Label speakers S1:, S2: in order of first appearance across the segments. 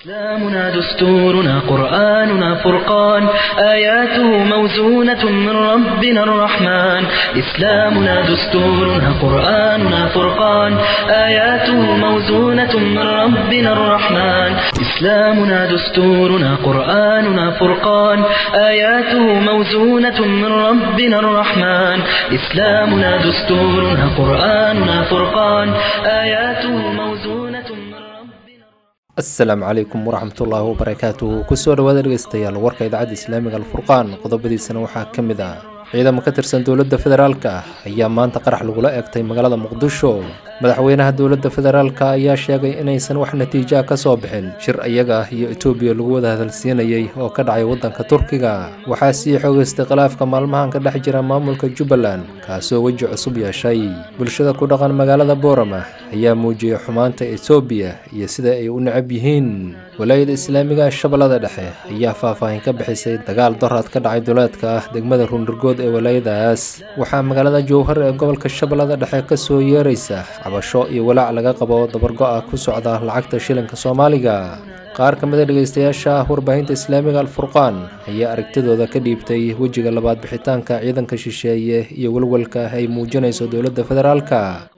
S1: إسلامنا دستورنا قرآننا فرقان آياته موزونة من ربنا الرحمن إسلامنا دستورنا قرآننا فرقان آياته موزونة من ربنا الرحمن إسلامنا دستورنا قرآننا فرقان آياته موزونة من ربنا الرحمن إسلامنا دستورنا قرآننا فرقان آياته موزونة من ربنا
S2: asalaamu calaykum waraxmatullaahi wabarakaatuhu kusoo dhawaada dhegeystayaal warka idaacadda islaamiga alfurqaan qodobadiisana waxaa ka mid ah ciidamo ka tirsan dowladda federaalka ah ayaa maanta qarax lagula eegtay magaalada muqdisho madaxweynaha dowladda federaalka ayaa sheegay inaysan wax natiijoa ka soo bixin shir iyaga ah iyo etoobiya lagu wada hadalsiinayay oo ka dhacay waddanka turkiga waxaa sii xoogeystay khilaafka maalmahan ka dhex jira maamulka jubbaland kaasoo weji cusub yeeshay bulshada ku dhaqan magaalada boorama ayaa muujiyey xumaanta etoobiya iyo sida ay u necab yihiin walaayada islaamiga shabeellada dhexe ayaa faahfaahin ka bixisay dagaal doraad ka dhacay duleedka ah degmada ruunirgood ee walaayadaas waxaa magaalada jowhar ee gobolka shabeellada dhexe kasoo yeeraysa cabasho iyo walaac laga qabo dabargo-a ku socda lacagta shilinka soomaaliga qaar ka mida dhegeystayaasha ah warbaahinta islaamiga alfurqaan ayaa aragtidooda ka dhiibtay wejiga labaad bixitaanka ciidanka shisheeye iyo walwalka ay muujinayso dowladda federaalka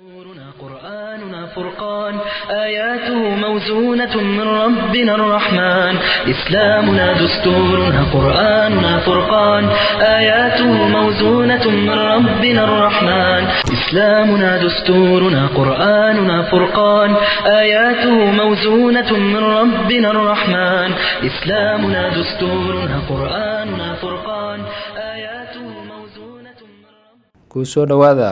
S1: دستورنا قرآننا فرقان آياته موزونة من ربنا الرحمن إسلامنا دستورنا قرآننا فرقان آياته موزونة من ربنا الرحمن إسلامنا دستورنا قرآننا فرقان آياته موزونة من ربنا الرحمن إسلامنا دستورنا قرآننا فرقان آياته موزونة من ربنا
S2: kusoo dhowaada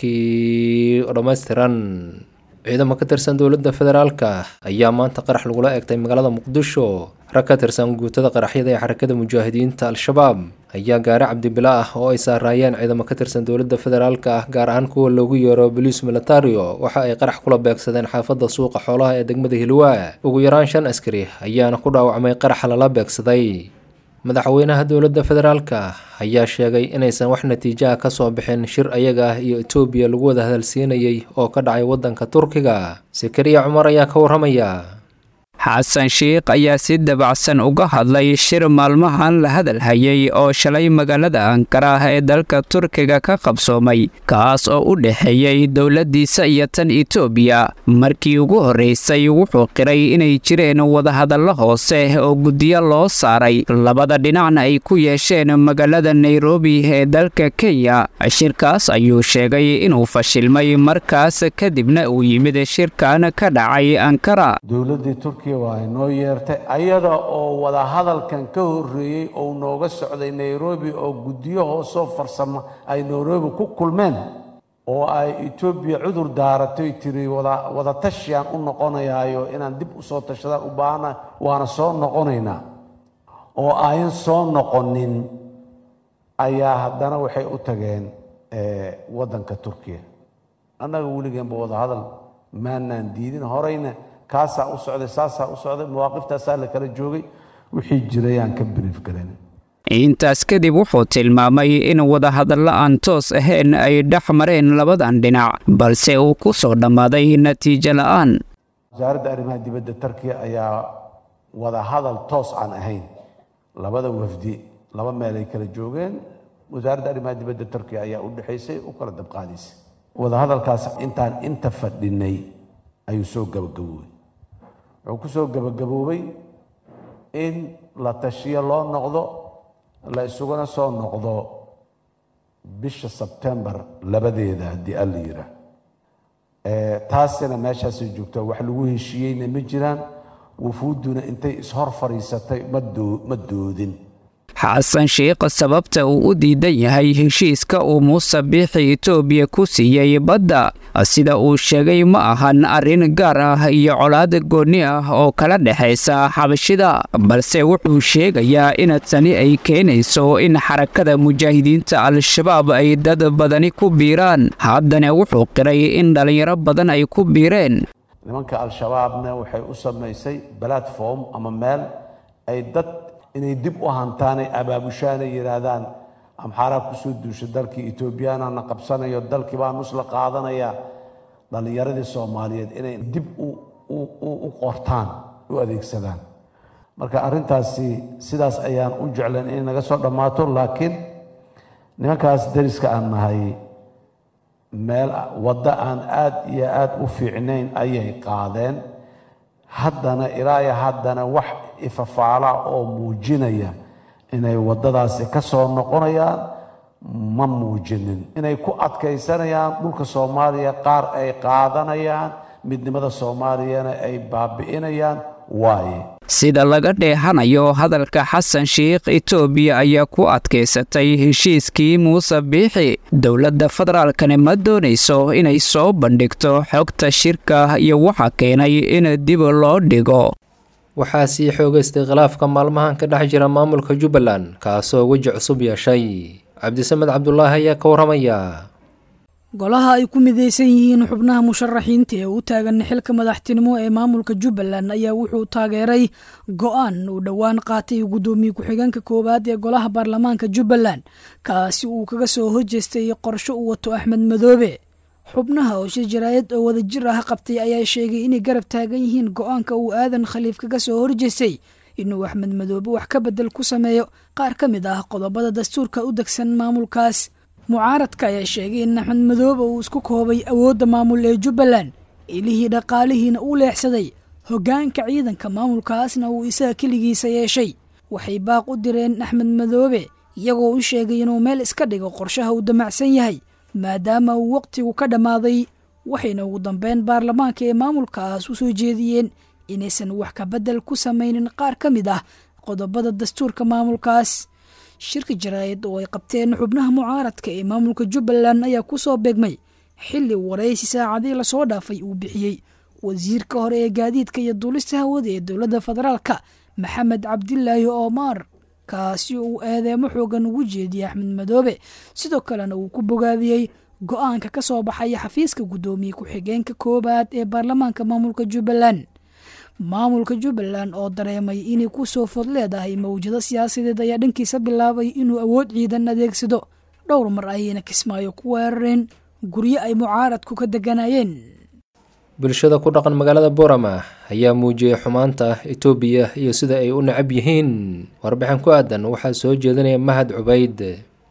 S2: warkii oo dhammaystiran ciidamo ka tirsan dowladda federaalka ayaa maanta qarax lagula eegtay magaalada muqdisho rag ka tirsan guutada qaraxyada ee xarakada mujaahidiinta al-shabaab ayaa gaari cabdibila ah oo ay saaraayeen ciidamo ka tirsan dowladda federaalka ah gaar ahaan kuwa loogu yeero boliis militario waxa ay qarax kula beegsadeen xaafadda suuqa xoolaha ee degmada hilwaa ugu yaraan shan askari ayaana ku dhaawacmay qaraxa lala beegsaday madaxweynaha dowladda federaalka ayaa sheegay inaysan wax natiijaha ka soo bixin shir ayaga ah iyo etoobiya lagu wada hadalsiinayay oo ka dhacay waddanka turkiga sakariya cumar ayaa ka warramaya
S3: xasan sheikh ayaa si dabacsan uga hadlay shir maalmahan la hadal hayay oo shalay magaalada ankara ah ee dalka turkiga ka qabsoomay kaas oo u dhexeeyey dowladdiisa iyo tan etoobiya markii ugu horraysay wuxuu qiray inay jireen wadahadallo hoose oo guddiyo loo saaray labada dhinacna ay ku yeesheen magaalada nairobi ee dalka kenya shirkaas ayuu sheegay inuu fashilmay markaas kadibna uu yimid shirkan ka dhacay ankara
S4: dowladdii turkiya waa inoo yeertay ayada oo wada hadalkan ka horreeyey oo nooga socday nairobi oo guddiyo hoosoo farsamo ay nairobi ku kulmeen oo ay etoobiya cudur daaratay tiri wada wada tashiyaan u noqonayaayo inaan dib u soo tashadaan u baahana waana soo noqonaynaa oo ayan soo noqonin ayaa haddana waxay u tageen waddanka turkiya annaga weligeenba wada hadal maanaan diidin horeyna kaasaa u socday saasaa u socday mawaaqiftasaa la kala joogay wixii jirayaan ka biriif garan
S3: intaas kadib wuxuu tilmaamay in wadahadallo aan toos ahayn ay dhex mareen labadan dhinac balse uu ku soo dhammaaday natiijo la'aan
S4: wasaaradda arrimaha dibadda turkiya ayaa wada hadal toos aan ahayn labada wafdi laba meel ay kala joogeen wasaaradda arrimaha dibadda turkiya ayaa u dhexaysay u kala dabqaadaysay wadahadalkaas intaan inta fadhinay ayuu soo gabagaboobay wuxuu ku soo gabagaboobay in la tashiyo loo noqdo la isuguna soo noqdo bisha sebtembar labadeeda haddii alla yiraa taasina meeshaasay joogtaa wax lagu heshiiyeyna ma jiraan wufuudduna intay ishor fadhiisatay ma doodin
S3: xasan sheikh sababta uu u diidan yahay heshiiska uu muuse biixi etoobiya ku siiyey badda sida uu sheegay ma ahan arrin gaar ah iyo colaad goonni ah oo kala dhexaysa xabashida balse wuxuu sheegayaa in tani ay keenayso in xarakada mujaahidiinta al-shabaab ay dad badani ku biiraan haddana wuxuu qiray in dhallinyaro badan ay ku biireen
S4: nimanka al-shabaabna waxay u samaysay platform ama meel ay dad inay dib u hantaanay abaabushaanay yidhaahdaan amxaaraa kusoo duusha dalkii etoobiyaanana qabsanayo dalkii baa nus la qaadanaya dhallinyaradii soomaaliyeed inay dib u qortaan u adeegsadaan marka arrintaasi sidaas ayaan u jeclan inay naga soo dhammaato laakiin nimankaas dariska aan nahay meel waddo aan aad iyo aad u fiicnayn ayay qaadeen haddana ilaa iyo haddana wax ifafaala oo muujinaya inay waddadaasi ka soo noqonayaan ma muujinin inay ku adkaysanayaan dhulka soomaaliya qaar ay qaadanayaan midnimada soomaaliyana ay baabi'inayaan waaye
S3: sida laga dheehanayo hadalka xasan sheikh etoobiya ayaa ku adkaysatay heshiiskii muuse biixi dowladda federaalkani ma doonayso inay soo bandhigto xogta shirka iyo waxa keenay in dib loo dhigo
S2: waxaa sii xoogaystay khilaafka maalmahan ka dhex jira maamulka jubbaland kaasoo weji cusub yeeshay cabdisamed cabdulaahi ayaa ka warramaya
S5: golaha ay ku midaysan yihiin xubnaha musharaxiinta ee u taagan xilka madaxtinimo ee maamulka jubbaland ayaa wuxuu taageeray go-aan uu dhowaan qaatay guddoomiye ku-xigeenka koowaad ee golaha baarlamaanka jubbaland kaasi uu kaga soo horjeestay qorsho uu wato axmed madoobe xubnaha oo shir jaraayad oo wadajir ah qabtay ayaa sheegay inay garab taagan yihiin go-aanka uu aadan khaliif kaga soo horjeestay inuu axmed madoobe wax ka bedel ku sameeyo qaar ka mid ah qodobada dastuurka u degsan maamulkaas mucaaradka ayaa sheegay in axmed madoobe uu isku koobay awoodda maamul ee jubbaland ilihii dhaqaalihiina uu leexsaday hoggaanka ciidanka maamulkaasna uu isaga keligiisa yeeshay waxay baaq u direen axmed madoobe iyagoo u sheegay inuu meel iska dhigo qorshaha uu damacsan yahay maadaama uu waqtigu ka dhammaaday waxayna ugu dambeyn baarlamaanka ee maamulkaas u soo jeediyeen inaysan wax ka beddel ku samaynin qaar ka mid ah qodobada dastuurka maamulkaas shirka jaraa'id oo ay qabteen xubnaha mucaaradka ee maamulka jubbaland ayaa ku soo beegmay xilli waraysi saacadii lasoo dhaafay uu bixiyey wasiirka hore ee gaadiidka iyo duulista hawada ee dowladda federaalka maxamed cabdilaahi omar kaasi uu eedeemo xoogan ugu jeediyey axmed madoobe sidoo kalena uu ku bogaadiyey go-aanka ka soo baxaya xafiiska guddoomiye ku-xigeenka koowaad ee baarlamaanka maamulka jubbaland maamulka jubbaland oo dareemay inay ku soo fod leedahay mawjado siyaasadeed ayaa dhankiisa bilaabay inuu awood ciidan adeegsado dhowr mar ayayna kismaayo ku weerareen guryo ay mucaaradku ka deganayeen
S2: bulshada ku dhaqan magaalada boorama ayaa muujiyey xumaanta etoobiya iyo sida ay u necab yihiin warbixin ku aadan waxaa soo jeedinaya mahad cubayd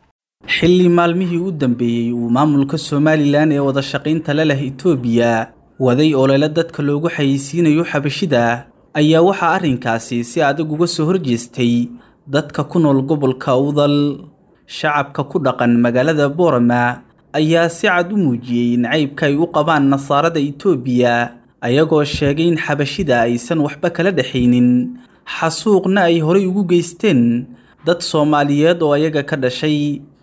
S6: xilli maalmihii u dambeeyey uu maamulka somalilan ee wada shaqaynta la leh etoobiya waday olole dadka loogu xayeysiinayo xabashida ayaa waxaa arrinkaasi si adag uga soo horjeestay dadka ku nool gobolka udal shacabka ku dhaqan magaalada boorama ayaa si cad u muujiyey nacaybka ay u qabaan nasaarada etoobiya ayagoo sheegay in xabashida aysan waxba kala dhexaynin xasuuqna ay horay ugu geysteen dad soomaaliyeed oo ayaga ka dhashay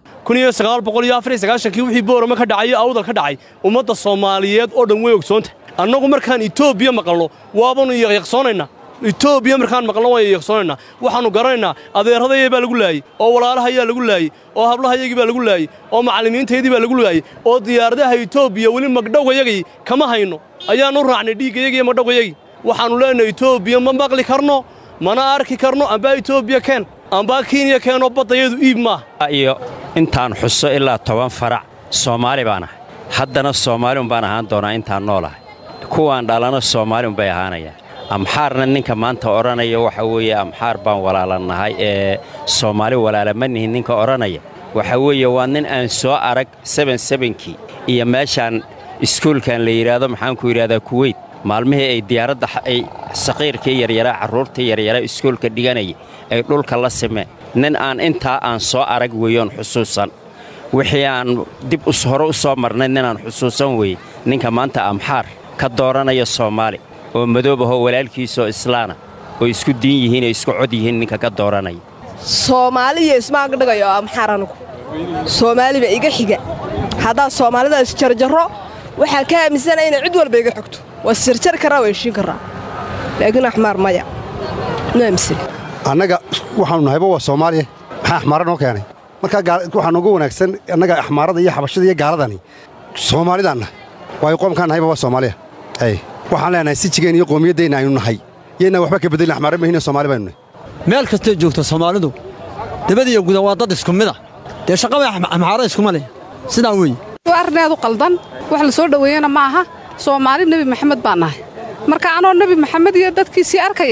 S7: kii wixii boorama ka dhacay awdal ka dhacay ummadda soomaaliyeed oo dhan way ogsoonta annagu markaan etoobiya maqalno waabanu yaqyaqsoonaynaa etoobiya markaan maqalno waan yaqyaqsoonaynaa waxaannu garanaynaa adeerradayay baa lagu laayey oo walaalahayaa lagu laayey oo hablahayagii baa lagu laayey oo macallimiintaydii baa lagu laayey oo diyaaradaha etoobiya weli magdhowgayagii kama hayno ayaannu raacnay dhiiggayagii iyo magdhowgayagii waxaannu leenahay etoobiya ma maqli karno mana arki karno ambaa etoobiya keen ambaa kenya keenoo baddayadu iib maaha
S8: iyo intaan xuso ilaa toban farac soomaali baan ahay haddana soomaali umbaan ahaan doonaa intaan noolahay kuwaan dhalana soomaali umbay ahaanayaan amxaarna ninka maanta odhanaya waxa weeye amxaar baan walaalannahay ee soomaali walaala ma nihin ninka odhanaya waxa weeye waa nin aan soo arag sebensebenkii iyo meeshaan iskuulkan la yidhaahdo maxaanku yidhahdaa kuweyt maalmihii ay diyaaradda ay saqiirkii yaryaraa carruurtii yaryaraa iskuulka dhiganaya ay dhulka la simeen nin aan intaa aan soo arag weeyoon xusuusan wixii aan dib hore u soo marnay ninaan xusuusan weeye ninka maanta amxaar ka dooranaya soomaali oo madoob ahoo walaalkiisaoo islaana oo isku diin yihiin oo isku cod yihiin ninka ka dooranaya
S9: soomaaliya ismaagdhigayo amxaar anugu soomaaliba iga xiga haddaa soomaalida isjarjarro waxaan ka aaminsana inay cid walba iga xogto waa isjarjari karraa waa heshiin karraa laakiin axmaar maya ma aaminsan
S10: annaga waxaanu nahayba waa soomaaliya maxaa axmaara noo keenay markaa waxaa nooga wanaagsan annaga axmaarada iyo xabashada iyo gaaladani soomaalidaan nahay waayo qoomkaan nahayba waa soomaaliya ay waxaan leenahay sijigeen iyo qowmiyaddeenna aynu nahay yaynaan waxba ka beddelin axmaara mahine soomaali baynu nahay
S11: meel kastay joogto soomaalidu dabad iyo guda waa dad isku mida dee shaqaba axmaara iskuma leh sidaa weeye
S12: waa arneedu qaldan wax la soo dhoweeyana ma aha soomaali nebi maxamed baan nahay marka anoo nebi maxamed iyo dadkiisii arkaya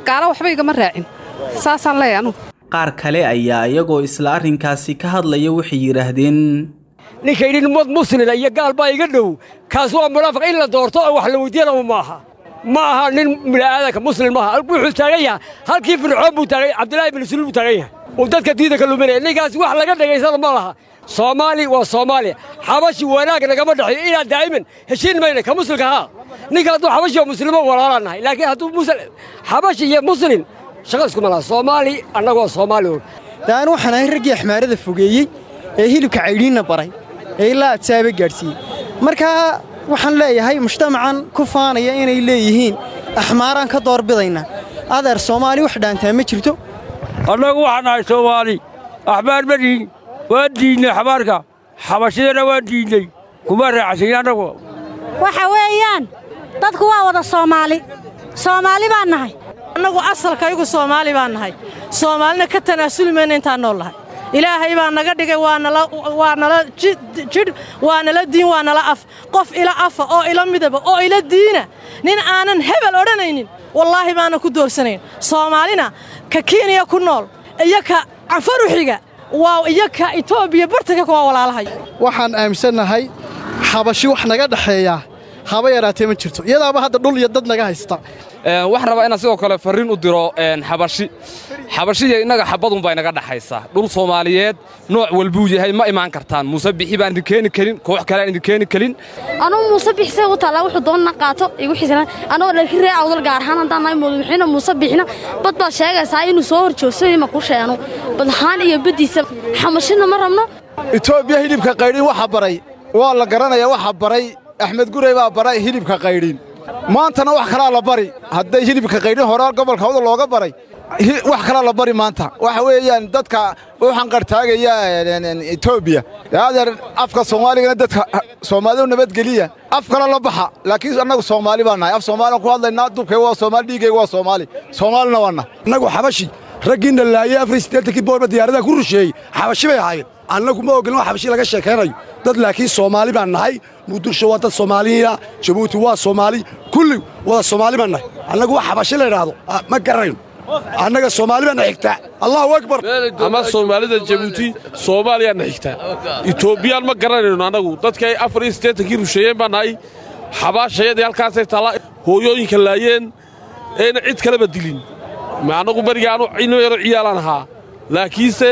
S12: gaalo waxba igama raacin saasaan leeyahay anugu
S6: qaar kale ayaa iyagoo isla arrinkaasi ka hadlaya waxay yidhaahdeen
S13: ninka yidhi ummad muslina iyo gaal baa iga dhow kaas waa munaafiq in la doorto oo wax la weydiiyana maaha ma aha nin bini'aadanka muslim maaha wuxuu taagan yahay halkii fircoon buu taagay cabdilaahi bin suluul buu taagan yahay uu dadka diida ka luminaya ninkaas wax laga dhegaysana ma laha soomaali waa soomaaliya xabashi wanaag nagama dhexeeyo ilaa daa'iman heshiin mayna ka muslimka haa ninka hadduu xabashi oo muslimo walaalaan nahay laakiin hadduu xabashi iyo muslim shaqa iskuma laha soomaali annagoo soomaali un
S14: daan waxaan ahay raggii axmaarada fogeeyey ee hilibka caydhiinna baray ee ilaa adsaaba gaadhsiiyey markaa waxaan leeyahay mujtamacan ku faanaya inay leeyihiin axmaaraan ka doorbidayna adeer soomaali wax dhaantaa ma jirto
S15: annagu waxaan nahay soomaali axmaar ma dhihin waan diidnay xabaarka xabashidana waan diidnay kuma raacsayn annagu
S16: waxa weeyaan dadku waa wada soomaali soomaali baan nahay
S17: annagu asalkaygu soomaali baan nahay soomaalina ka tanaasuli mayna intaan nool nahay ilaahay baa naga dhigay waa nala jidh waa nala diin waa nala af qof ila afa oo ila midaba oo ila diina nin aanan hebel odhanaynin wallaahi baanan ku doorsanayn soomaalina ka kenya ku nool iyo ka canfaruxiga waa iyo ka etoobiya bartanka kuwa walaalahay
S14: waxaan aaminsannahay xabashi wax naga dhexeeyaa haba yaraatee ma jirto iyadaaba hadda dhul iyo dad naga haysta
S18: waxaan rabaa inaan sidoo kale farriin u diro xabashi xabashiya innaga xabadunbaa inaga dhaxaysaa dhul soomaaliyeed nooc walbuu yahay ma imaan kartaan muuse bixi baan idin keeni karin koox kale aan idin keeni karin
S16: anugu muuse bixisay u taallaa wuxuu doonna qaato igu xiisana anagoo dhalki ree awdal gaar ahaan haddaan nahay madaxweyne muuse bixina bad baad sheegaysaa inuu soo hor joogsaday ma ku sheeno bad ahaan iyo baddiisa xamashina ma rabno
S19: etoobiya hilibka qaydhin waxa baray waa la garanayaa waxa baray axmed gurey baa baray hilibka qaydhin maantana wax kalaa la bari hadday hilibka qaydhin horaa gobolka awda looga baray wax kalaa la bari maanta waxa weeyaan dadka waxaan qartaagaya etoobiya adeer afka soomaaligana dadka soomaalidu nabadgeliya af kale la baxa laakiin annagu soomaali baa nahay af soomaalian ku hadlaynaa dubkayga waa soomaali dhiiggayga waa soomaali soomaalina waa nahay
S20: annagu xabashi raggiinna laayey afar siddeetankii boorba diyaaradaha ku rusheeyey xabashi bay ahaayeen annagu ma ogolin wax xabashi laga sheekaynayo dad laakiin soomaali baan nahay muqdisho waa dad soomaaliyiina jabuuti waa soomaali kulli wada soomaali baan nahay annagu wax xabashi la idhaahdo ma garanayno annaga soomaali baana xigtaa allahu akbar
S7: ama soomaalida jabuuti soomaaliyaanna xigtaa etoobiyaan ma garanayno annagu dadkay afar iyo siddeetankii rusheeyeen baan nahay xabaashayadii halkaasay taallaa hooyooyinka laayeen eena cid kaleba dilin annagu berigaanu ino yaro ciyaalaan ahaa laakiinse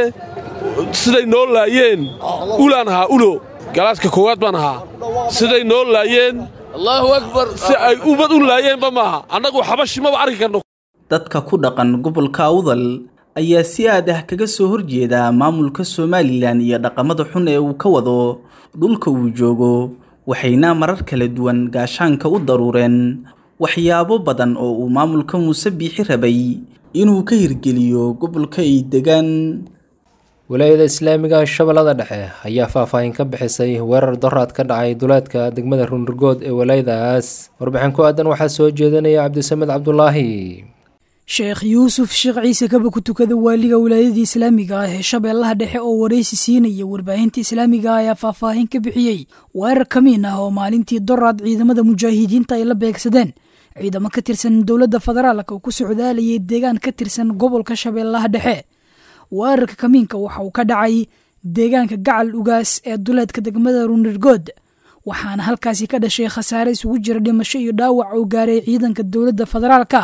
S7: siday noo laayeen ulaan ahaa ulo galaaska koowaad baan ahaa siday noo laayeen allaahu akbar si ay ummad u laayeenba maaha annagu xabashi maba arki karno
S6: dadka ku dhaqan gobolka awdal ayaa si aad ah kaga soo horjeeda maamulka somalilan iyo dhaqamada xun ee uu ka wado dhulka uu joogo waxayna marar kala duwan gaashaanka u daruureen waxyaabo badan oo uu maamulka muuse biixi rabay inuu ka hirgeliyo gobolka ay degaan
S2: walaayada islaamiga shabeellada dhexe ayaa faahfaahin ka bixisay weerar doraad ka dhacay duleedka degmada runrigood ee walaayadaas warbixin ku aadan waxaa soo jeedinaya cabdisamed cabdulaahi
S5: sheekh yuusuf sheekh ciise kaba ku tukada waaliga wilaayadii islaamiga ah ee shabeellaha dhexe oo waraysi siinaya warbaahinta islaamiga ah ayaa faahfaahin ka bixiyey weerar kamiin ah oo maalintii doraad ciidamada mujaahidiinta ay la beegsadeen ciidamo ka tirsan dowladda federaalka oo ku socdaalayay deegaan ka tirsan gobolka shabeellaha dhexe weerarka kamiinka waxa uu ka dhacay deegaanka gacal ugaas ee duleedka degmada runirgood waxaana halkaasi ka dhashay khasaare isugu jira dhimasho iyo dhaawac oo gaaray ciidanka dowladda federaalka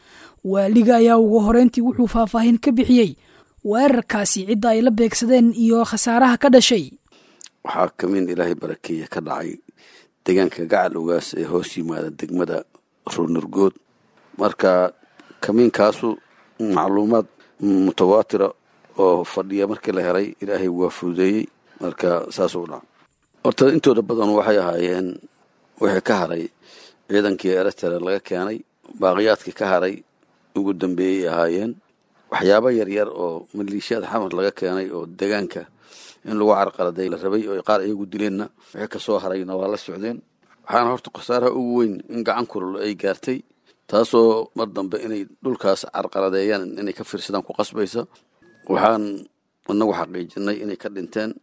S5: waaliga ayaa ugu horeyntii wuxuu faahfaahin ka bixiyey weerarkaasi cidda ay la beegsadeen iyo khasaaraha ka dhashay
S21: waxaa kamiin ilaahay barakeeya ka dhacay deegaanka gacal ugaas ee hoos yimaada degmada runirgood marka kamiinkaasu macluumaad mutawaatira oo fadhiya markii la helay ilaahay waa fududeeyey marka saasuu dhaca horta intooda badan waxay ahaayeen wixii ka haray ciidankii eritrea laga keenay baaqiyaadkii ka haray ugu dambeeyey ahaayeen waxyaabo yaryar oo maliishiyaad xamar laga keenay oo deegaanka in lagu carqaladay la rabay oo qaar iyagu dileenna wixii kasoo harayna waa la socdeen waxaana horta khasaaraha ugu weyn in gacan kulul ay gaartay taasoo mar dambe inay dhulkaas carqaladeeyaan inay ka fiirsadaan ku qasbaysa waxaan inagu xaqiijinay inay ka dhinteen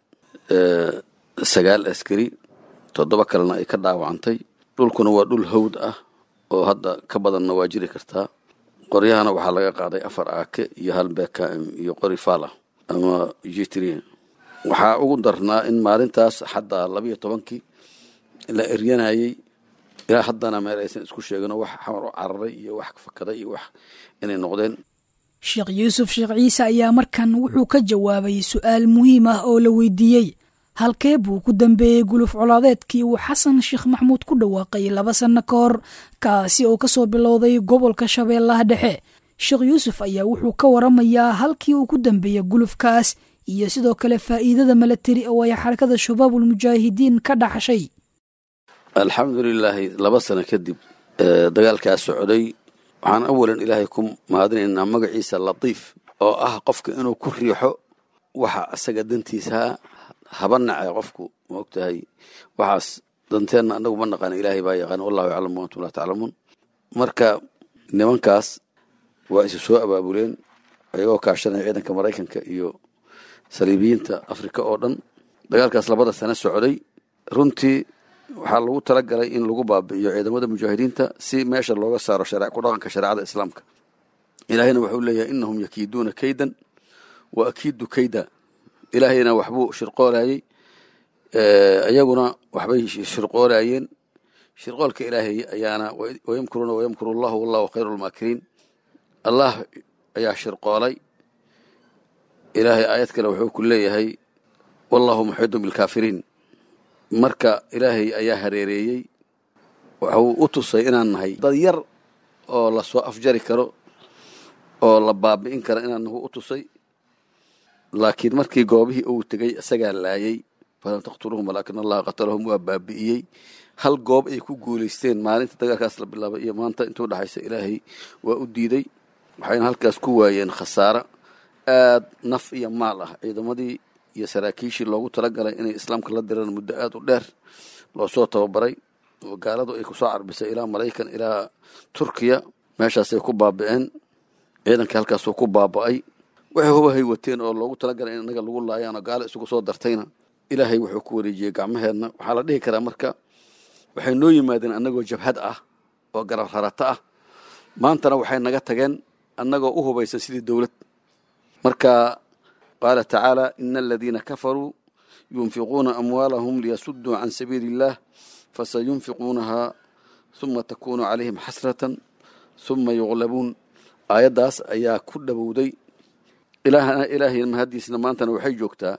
S21: sagaal askari toddoba kalena ay ka dhaawacantay dhulkuna waa dhul hawd ah oo hadda ka badanna waa jiri kartaa qoryahana waxaa laga qaaday afar aake iyo hal bkm iyo qori fala ama jitri waxaa ugu darnaa in maalintaas xataa labiyo tobankii la eryanayay ilaa haddana meel aysan isku sheegino wax xamar u cararay iyo wax fakaday iyo wax inay noqdeen
S5: sheekh yuusuf sheekh ciise ayaa markan wuxuu ka jawaabay su'aal muhiim ah oo la weydiiyey halkee buu ku dambeeyey guluf colaadeedkii uu xasan sheekh maxmuud ku dhawaaqay laba sanno ka hor kaasi oo ka soo bilowday gobolka shabeellaha dhexe sheekh yuusuf ayaa wuxuu ka waramayaa halkii uu ku dambeeyey gulufkaas iyo sidoo kale faa'iidada milatari oo ay xarakada shabaabulmujaahidiin ka dhaxshay
S21: alxamdulilaahi laba sano kadib dagaalkaas socday waxaan awalan ilaahay ku mahadinaynaa magaciisa latiif oo ah qofka inuu ku riixo waxa asaga dantiisaa haba nace qofku ma ogtahay waxaas danteenna anagu ma naqaan ilaahay baa yaqaan wallahu yaclamu antum laa taclamuun marka nimankaas waa isu soo abaabuleen ayagoo kaashanaya ciidanka maraykanka iyo saliibiyiinta afrika oo dhan dagaalkaas labada sano socday runtii waxaa lagu talagalay in lagu baabi'iyo ciidamada mujaahidiinta si meesha looga saaro ku dhaqanka shareecada islaamka ilaahayna wuxuu leeyahay inahum yakiiduuna kaydan wa akiidu kayda ilaahayna waxbuu shirqoolayey iyaguna waxbay shirqoolayeen shirqoolka ilaahay ayaana wayamkuruuna wayamkuru allahu wallahu khayru lmaakiriin allah ayaa shirqoolay ilaahay aayad kale wuxuu ku leeyahay wallahu muxiidun bilkaafiriin marka ilaahay ayaa hareereeyey waxuu u tusay inaan nahay dad yar oo lasoo afjari karo oo la baabi'in karo inaan nahu u tusay laakiin markii goobihii uu tegey isagaa laayay falam taqtuluhum walaakin allaha qatalahum waa baabi'iyey hal goob ay ku guulaysteen maalinta dagaalkaas la bilaabay iyo maanta intuu dhexaysa ilaahay waa u diiday waxayna halkaas ku waayeen khasaaro aad naf iyo maal ah ciidamadii iyo saraakiishii loogu talagalay inay islaamka la diraan muddo aad u dheer loo soo tababaray oo gaaladu ay kusoo carbisay ilaa maraykan ilaa turkiya meeshaasay ku baabi'een ciidankii halkaasuu ku baaba'ay waxay hubahay wateen oo loogu talagalay in inaga lagu laayaanoo gaalo isugu soo dartayna ilaahay wuxuu ku wareejiyey gacmaheenna waxaa la dhihi karaa marka waxay noo yimaadeen annagoo jabhad ah oo garab rarata ah maantana waxay naga tageen annagoo u hubaysan sidii dowlad marka qaala tacaala ina aladiina kafaruu yunfiquuna amwaalahum liyasuduu can sabiili illaah fasayunfiquunaha huma takunu calayhim xasratan huma yuqlabuun aayaddaas ayaa ku dhowowday ilaahay mahaddiisna maantana waxay joogtaa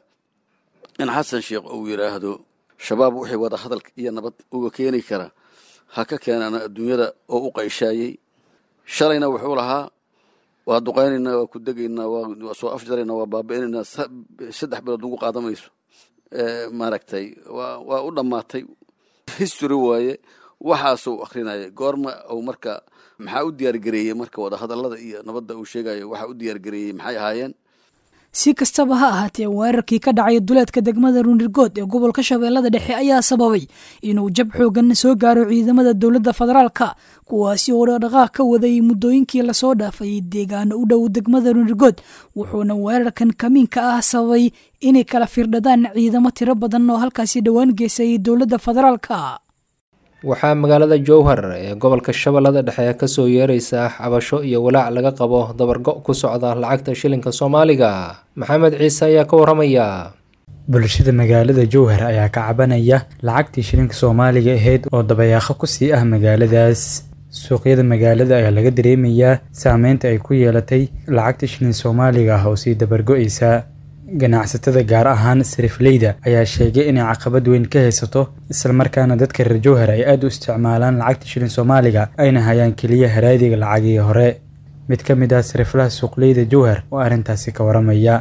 S21: in xasan sheekh uu yidhaahdo shabaab wixii wada hadal iyo nabad uga keeni kara ha ka keenana adduunyada oo u qayshaayey shalayna wuxuu lahaa waa duqaynaynaa waa ku degaynaa waa soo afjaraynaa waa baabi'inaynaa saddex bilood ugu qaadamayso maaragtay waa u dhammaatay history waaye waxaasuu akrinaya goorma uu marka maxaa u diyaargareeyey marka wadahadallada iyo nabadda uu sheegayo waxaa u diyaargareeyey maxay ahaayeen
S5: si kastaba ha ahaatee weerarkii ka dhacay duleedka degmada ruunirgood ee gobolka shabeellada dhexe ayaa sababay inuu jab xoogan soo gaaro ciidamada dowladda federaalka kuwaasi oo dhaqdhaqaaq ka waday muddooyinkii lasoo dhaafay deegaano u dhow degmada ruunirgood wuxuuna weerarkan kamiinka ah sababay inay kala firdhadaan ciidamo tiro badan oo halkaasi dhowaan geysay dowladda federaalka
S2: waxaa magaalada jowhar ee gobolka shabeellada dhexe kasoo yeeraysa cabasho iyo walaac laga qabo dabargo ku socda lacagta shilinka soomaaliga maxamed ciise ayaa ka waramaya
S1: bulshada magaalada jowhar ayaa ka cabanaya lacagtii shilinka soomaaliga ahayd oo dabayaaqo kusii ah magaaladaas suuqyada magaalada ayaa laga dareemayaa saameynta ay ku yeelatay lacagta shilin soomaaliga ah oo sii dabargo-eysa ganacsatada gaar ahaan sarifleyda ayaa sheegay inay caqabad weyn ka haysato islamarkaana dadka reer jowhar ay aada u isticmaalaan lacagta shilin soomaaliga ayna hayaan keliya haraadiga lacagii hore mid ka mid ah sariflaha suuqleyda jowhar oo arrintaasi ka waramaya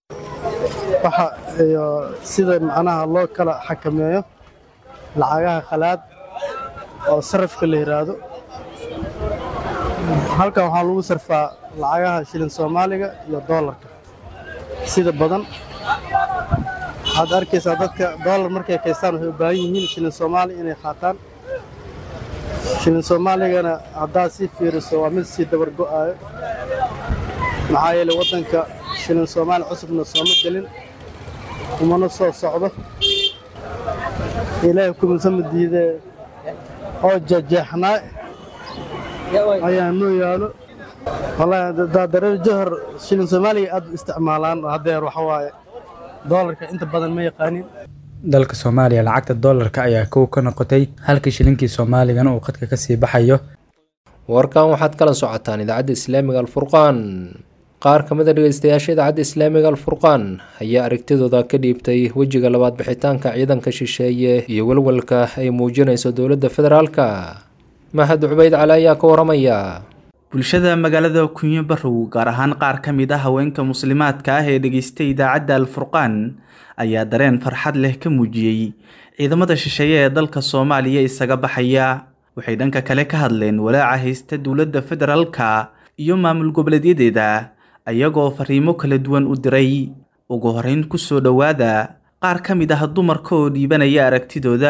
S22: waxa iyo sida macnaha loo kala xakameeyo lacagaha khalaad oo sarifka la yidhaahdo halkan waxaa lagu sarfaa lacagaha shilin soomaaliga iyo doolarka sida badan waxaad arkaysaa dadka doolar markay kaystaan waxay u baahan yihiin shilin soomaali inay qaataan shilin soomaaligana haddaad sii fiiriso waa mid sii dabar go'aayo maxaa yeelay waddanka shilin soomaali cusubna sooma gelin kumana soo socdo ilaahay kumisama diidee oo jajeexnaa ayaa noo yaalo wallaahi daadareer johor shilin soomaaliga aad u isticmaalaan oo haddeer waxa waaye doolarka inta badan ma yaqaanin
S1: dalka soomaaliya lacagta doolarka ayaa kow ka noqotay halkii shilinkii soomaaligana uu qadka kasii baxayo
S2: warkan waxaad kala socotaan idaacadda islaamiga alfurqaan qaar ka mid a dhegeystayaasha idaacadda islaamiga alfurqaan ayaa aragtidooda ka dhiibtay wejiga labaad bixitaanka ciidanka shisheeye iyo walwalka ay muujinayso dowladda federaalka mahad cubayd cali ayaa ka waramaya
S6: bulshada magaalada kunyo barow gaar ahaan qaar ka mid ah haweenka muslimaadka ah ee dhegeystay idaacadda alfurqaan ayaa dareen farxad leh ka muujiyey ciidamada shisheeye ee dalka soomaaliya isaga baxaya waxay dhanka kale ka hadleen walaaca haysta dowladda federaalka iyo maamul goboleedyadeeda ayagoo fariimo kala duwan u diray ugu horeyn ku soo dhowaada qaar ka mid ah dumarka oo dhiibanaya aragtidooda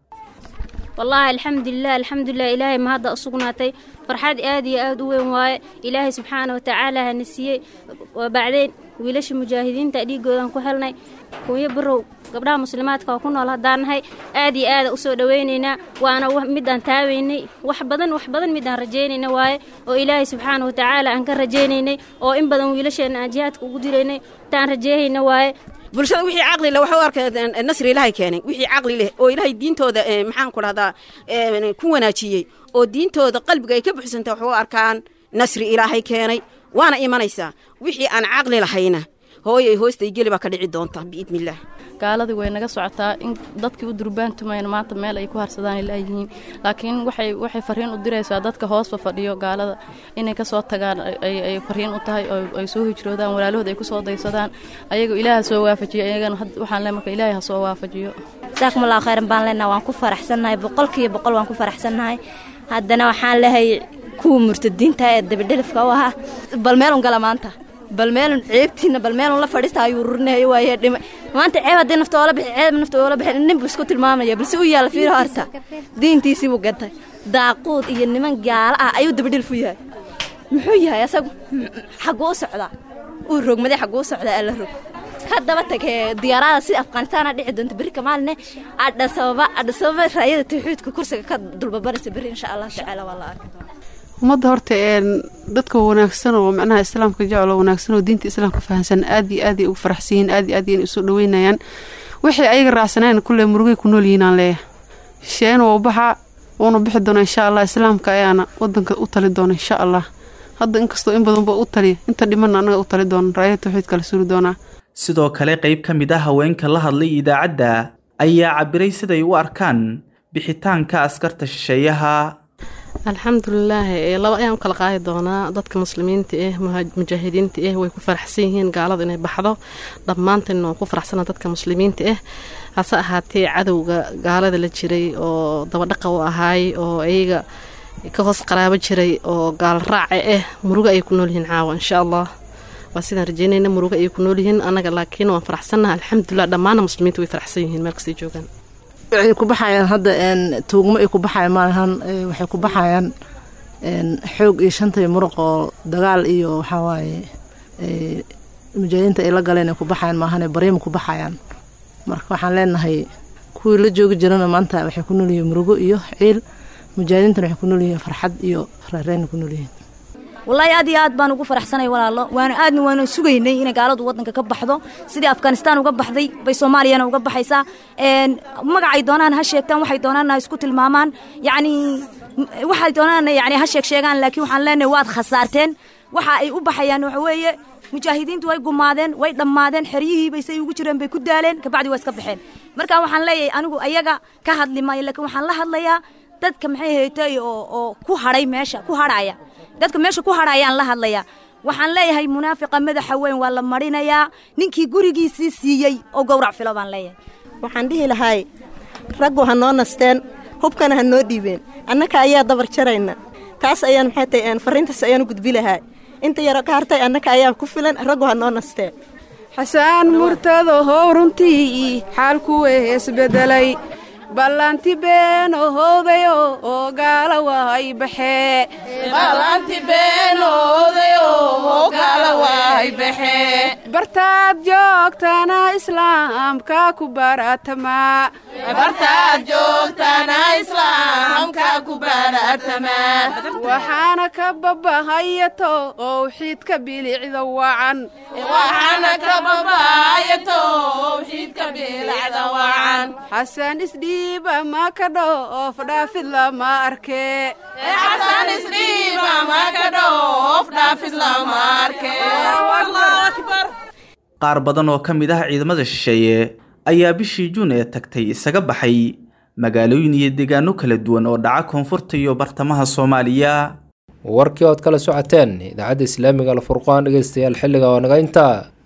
S3: wallaahi alxamdulilah alxamdulilah ilaahay ma hadda usugnaatay farxad aad iyo aad u weyn waaye ilaahay subxaana wa tacaala hana siiyey waa bacdeen wiilasha mujaahidiinta dhiigoodan ku helnay kunyo barow gabdhaha muslimaadka oo ku nool haddaan nahay aad iyo aada usoo dhowaynaynaa waana midaan taabaynay wax badan wax badan midaan rajaynayna waaye oo ilaahay subxaana wa tacaala aan ka rajaynaynay oo in badan wiilasheenna aan jihaadka ugu diraynay taan rajeehayna waaye
S4: bulshada wixii caqli leh waxa u arkay nasri ilaahay keenay wixii caqli leh oo ilaahay diintooda maxaan ku dhahdaa ku wanaajiyey oo diintooda qalbiga ay ka buxsantay wax u arkaan nasri ilaahay keenay waana imanaysaa wixii aan caqli lahayna hooyay hoostay geli baa ka dhici doonta biidnillaah
S23: gaaladii way naga socotaa in dadkii u durbaantumayn maanta meel ay ku harsadaan ilaayihiin laakiin waxay waxay fariin u diraysaa dadka hoosba fadhiyo gaalada inay ka soo tagaan ay fariin u tahay oo ay soo hijroodaan walaalahooda ay ku soo daysadaan ayaga ilaaha soo waafajiyo ayagana waxaan le marka ilaahay ha soo waafajiyo
S24: jazakumullahu khayran baan leenaha waan ku faraxsannahay boqolkiiba boqol waan ku faraxsannahay haddana waxaan lehay kuwa murtadiinta ee dabadhelifka u ahaa bal meelun gala maanta bal meelun ceebtiina bal meelun la fadhiista ayuu rurinayo waaye dhima maanta ceeb haddii nafta oola bixi ceeb nafta oola bixin nin buu isku tilmaamaya balse u yaalla fiiro horta diintiisii buu gatay daaquud iyo niman gaala ah ayuu dabadhelif u yahay muxuu yahay asagu xagguu u socdaa uu rogmaday xagguu u socdaa alla rog haddaba tagee diyaarada sida afghanistaana dhici doonta berri kamaaline adhasababa adhasababa raayada tawxiidka kursiga ka dulbabaraysa berri insha allah tacaala waa la arki doonaa
S12: ummadda horta dadka wanaagsan oo macnaha islaamka jecel oo wanaagsan oo diinta islaamka fahansan aad iyo aad ay ugu faraxsan yihiin aad iyo aad ayay isu dhaweynayaan waxay ayaga raacsaneen kulle murugay ku nool yihiin aan leeyahay shisheeyana waa u baxaa wuuna bixi doona insha allah islaamka ayaana wadanka u tali doona insha allah hadda inkastoo in badanba u taliya inta dhimanna annaga u tali doona raayada tawxiidka la suuri doonaa
S6: sidoo kale qayb ka mid ah haweenka la hadlay idaacadda ayaa cabiray siday u arkaan bixitaanka askarta shisheeyaha
S25: alxamdulilaahi laba ayaan u kala qaadi doonaa dadka muslimiinta ah mujaahidiinta ah way ku faraxsan yihiin gaalada inay baxdo dhammaantan waan ku faraxsana dadka muslimiinta ah hase ahaatee cadowga gaalada la jiray oo dabadhaqa u ahaay oo iyaga ka hoos qaraabo jiray oo gaal raaca ah murugo ayay ku nool yihiin caawa insha allah waa sidaan rajeynayna murugo ayay ku nool yihiin annaga laakiin waan faraxsannaha alxamdulilah dhammaana muslimiinta way faraxsan yihiin meel kastay joogaan
S26: waxay ku baxayaan hadda tuugmo ay ku baxayaan maalahan waxay ku baxayaan xoog iyo shanta iyo muruq oo dagaal iyo waxaa waaye mujaahidiinta ay la galeen ay ku baxayaan maahane baryama ku baxayaan marka waxaan leenahay kuwii la joogi jirana maanta waxay ku nool yihiin murugo iyo ciil mujaahidiintana waxay ku nool yihiin farxad iyo reereyna ku nool yihiin
S24: wallaahi aad iyo aad baan ugu faraxsanay walaalo waana aadna waana sugaynay inay gaaladu waddanka ka baxdo sidii afghanistaan uga baxday bay soomaaliyana uga baxaysaa magacay doonaan ha sheegtaan waxay doonaan ha isku tilmaamaan yacni waxay doonaan yani ha sheeg sheegaan laakiin waxaan leenahay waad khasaarteen waxa ay u baxayaan waxa weeye mujaahidiintu way gumaadeen way dhammaadeen xeryihii bay say ugu jireen bay ku daaleen kabacdi waa iska baxeen marka waxaan leeyahay anigu ayaga ka hadli maayo laakiin waxaan la hadlayaa dadka maxay haytay oo oo ku hadhay meesha ku hadhaya dadka meesha ku hadhayaan la hadlayaa waxaan leeyahay munaafiqa madaxa weyn waa la marinayaa ninkii gurigiisii siiyey oo gowrac filo baan leeyahay
S4: waxaan dhihi lahay raggu ha noo nasteen hubkana ha noo dhiibeen annaka ayaa dabar jarayna taas ayaan maxay tahay fariintaas ayaan u gudbi lahay inta yaro ka hartay annaka ayaa ku filan raggu ha noo nasteen
S12: xasaan murtado how runtii xaalku weesbedelay ballanti been ohowdayo oo gaala wahay baxee
S8: bartaad joogtana islaamka ku baratama waxaana ka babahayato owxiidka bilicda wacan xasan isdhiiba ma ka dhoof dhaafid lama arke
S6: qaar badan oo ka mid ah ciidamada shisheeye ayaa bishii juun ee tagtay isaga baxay magaalooyin iyo deegaano kala duwan oo dhaca koonfurta iyo bartamaha soomaaliya
S2: warkii ood kala socoteen idaacadda islaamiga alfurqaan dhegeystayaal xilliga oo naga intaa